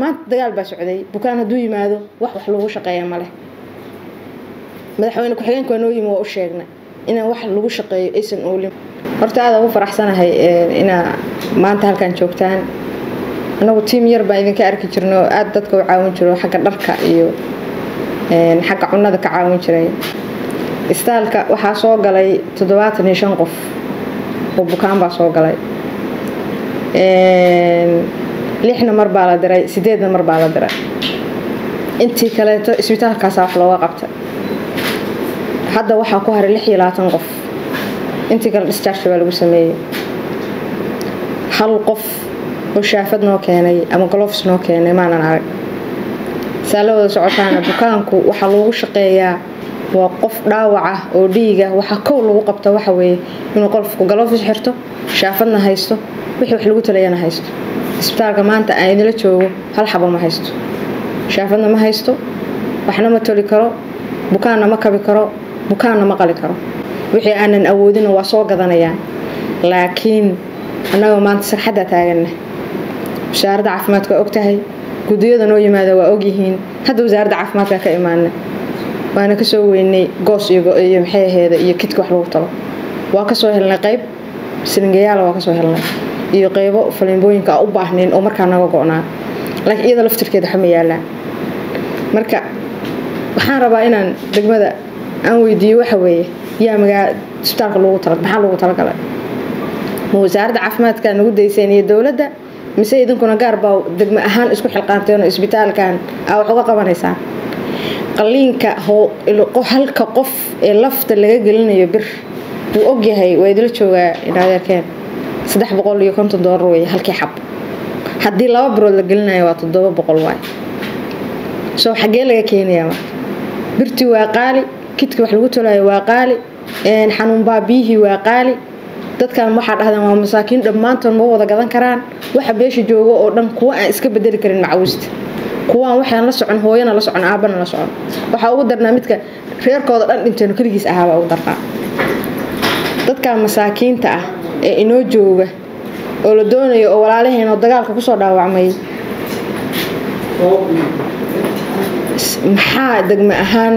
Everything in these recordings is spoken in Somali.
maanta dagaal baa socday bukaan hadduu yimaado wax wax lagu shaqeeya maleh madaxweyne ku-xigeenka waa noo yimi waa u sheegnay inaan wax lagu shaqeeyo aysan oolin horta aada ugu faraxsanahay inaa maanta halkan joogtaan anagu tiim yar baan idinka arki jirnay oo aada dadka u caawin jiro xagga dharka iyo xagga cunada ka caawin jiray istaalka waxaa soo galay toddobaatan iyo shan qof oo bukaan baa soo galay lixna mar baa la diray sideedna mar baa la diray intii kaleeto isbitaalkaasa wax looga qabta hadda waxaa ku haray lix iyo labaatan qof intii kale disjarge baa lagu sameeyey hal qof oo shaafad noo keenay ama golofs noo keenay maanan arag saa la wada socotaana bukaanku waxaa loogu shaqeeyaa waa qof dhaawac ah oo dhiiga waxaa kow lagu qabta waxa weeye inuu qolfku galofis xirto shaafadna haysto wixii wax lagu talayana haysto isbitaalka maanta aan idinla joogo hal xabo ma haysto shaafadna ma haysto waxna ma toli karo bukaanna ma kabi karo bukaanna ma qali karo wixii aanan awoodina waa soo gadanayaan laakiin annagoo maanta sarxadda taaganna wasaaradda caafimaadka waa ogtahay gudiyada noo yimaada waa ogyihiin hadda wasaaradda caafimaadka ka imaana waana kasoo weynay goos iyo maxay aheeda iyo kidka wax lagu talo waa kasoo helnay qayb silingayaala waa kasoo helnay iyo qaybo falimbooyinka u baahnayn oo markaa naga go-naa laakiin iyada laftirkeeda waxma yaalaan marka waxaan rabaa inaan degmada aan weydiiyo waxa weeye yaa magaa isbitaalka loogu tala maxaa loogu talagalay ma wasaaradda caafimaadka nagu dayseen iyo dowladda mise idinkuna gaar baa degmo ahaan isku xilqaanteen oo isbitaalkan aa wax uga qabanaysaan qaliinka halka qof ee lafta laga gelinayo bir wuu ogyahay waa idila joogaa inadeerkeen saddex boqol iyo konton doolar wey halkii xab haddii laba birood la gelinayo waa toddoba boqol waay soo xaggee laga keenayaa marka birtii waa qaali kidkii wax lagu tolayo waa qaali xanuun baabiyihii waa qaali dadkan waxaa dhahdeen waa masaakiin dhammaantood ma wada gadan karaan waxa beesha joogo oo dhan kuwa aan iska bedeli karin macawista kuwaan waxaan la socon hooyana la socon aabana la socon waxaa ugu darnaa midka reerkooda dhan dhinteeno keligiis ahaabaa ugu darnaa dadkan masaakiinta ah ee inoo jooga oo la doonayo oo walaalaheenoo dagaalka kusoo dhaawacmay maxaa degmo ahaan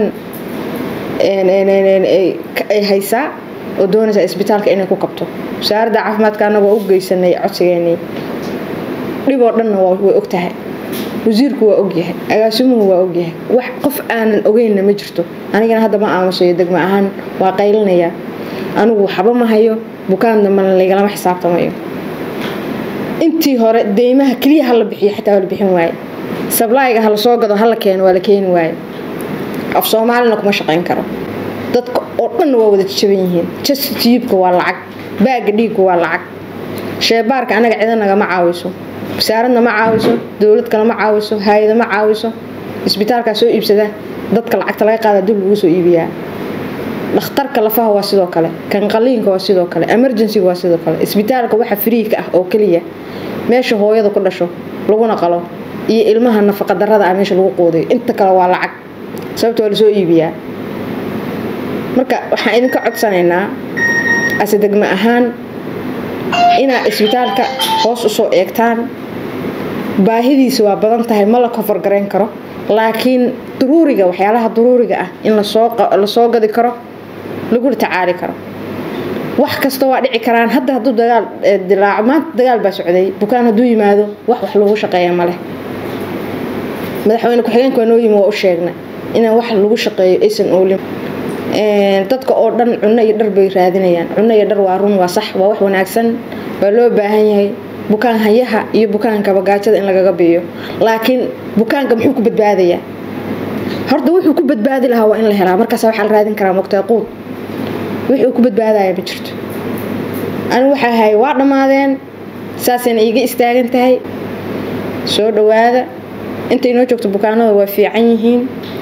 ay haysaa oo doonaysaa isbitaalka inay ku kabto wasaaradda caafimaadka annaga waa u geysanay codsigeenii dhiboo dhanna way ogtahay wasiirku waa ogyahay agaasimuhu waa ogyahay wax qof aanan ogeynna ma jirto anigana hadda ma aamusayo degmo ahaan waa qaylinaya anigu waxba ma hayo bukaan dambana lagalama xisaabtamayo intii hore deymaha keliya hala bixiyo xataa waa la bixin waaye sablayga hala soo gado hala keeno waa la keeni waaye af soomaalina kuma shaqayn karo dadka oo dhanna waa wada jaban yihiin jaska tiyibka waa lacag baaga dhiigka waa lacag sheebaarka anaga cida nagama caawiso wasaaradna ma caawiso dowlad kale ma caawiso hay-ada ma caawiso isbitaalkaa soo iibsada dadka lacagta laga qaada dib lagu soo iibiyaa dhakhtarka lafaha waa sidoo kale kan qaliinka waa sidoo kale emergencyga waa sidoo kale isbitaalka waxa fariika ah oo keliya meesha hooyada ku dhasho laguna qalo iyo ilmaha nafaqadarada ah meesha lagu quudayo inta kale waa lacag sababta waa lasoo iibiyaa marka waxaan idinka codsanaynaa ase degmo ahaan inaad isbitaalka hoos usoo eegtaan baahidiisa waa badan tahay ma la kofargarayn karo laakiin duruuriga waxyaalaha duruuriga ah in lasoo gadi karo lagula tacaali karo wax kasta waa dhici karaan hadda hadduu dagaal dilaaco maanta dagaal baa socday bukaan hadduu yimaado wax wax lagu shaqeeya maleh madaxweyne ku-xigeenka waa noo yimi waa u sheegnay inaan wax lagu shaqeeyo aysan oolin dadka oo dhan cunno iyo dhar bay raadinayaan cunno iyo dhar waa run waa sax waa wax wanaagsan waa loo baahan yahay bukaan hayaha iyo bukaanka bagaajada in lagaga biiyo laakiin bukaanka muxuu ku badbaadayaa horta wuxuu ku badbaadi lahaa waa in la helaa markaas waxaa la raadin karaa mogtaa quud wixii ku badbaadaya ma jirto anigu waxaa ahay waa dhammaadeen saasayna iiga istaagan tahay soo dhawaada intay noo joogto bukaanada waa fiican yihiin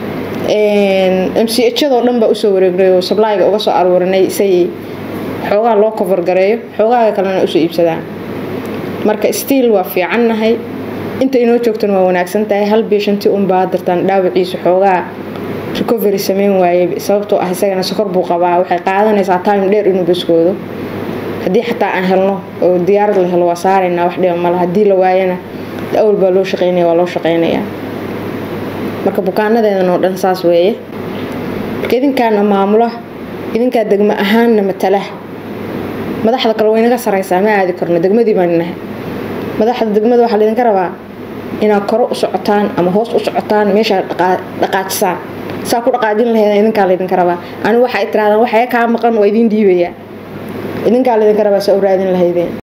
mchadoo dhan baa usoo wareegnay oo sablayga uga soo aruurinay say xoogaa loo kofargareeyo xoogaaga kalena usoo iibsadaan marka stiil waa fiicannahay inta inoo joogtana waa wanaagsan tahay hal biishanti unbaa dartaan dhaawaciisa xoogaa recovery sameyn waayey sababtoo ah isagana sokor buu qabaa waxay qaadanaysaa time dheer inuu baskoodo haddii xataa aan helno oo diyaarad la helo waa saaraynaa wax dhiba mala haddii la waayana awal baa loo shaqeynaya waa loo shaqeynayaa marka bukaanadeedan oo dhan saas weeye marka idinkaana maamula idinkaa degmo ahaanna matala madaxda kale waynaga saraysaa ma aadi karno degmadii baan nahay madaxda degmada waxaa laydinka rabaa inaad koro u socotaan ama hoos u socotaan meeshaa dhaqaajisaan saa ku dhaqaajin lahayd idinkaa laydinka rabaa ani waxay tirahdaan waxaya kaa maqan waa idin dhiibayaa idinkaa laydinka rabaa saa u raadin lahaydeen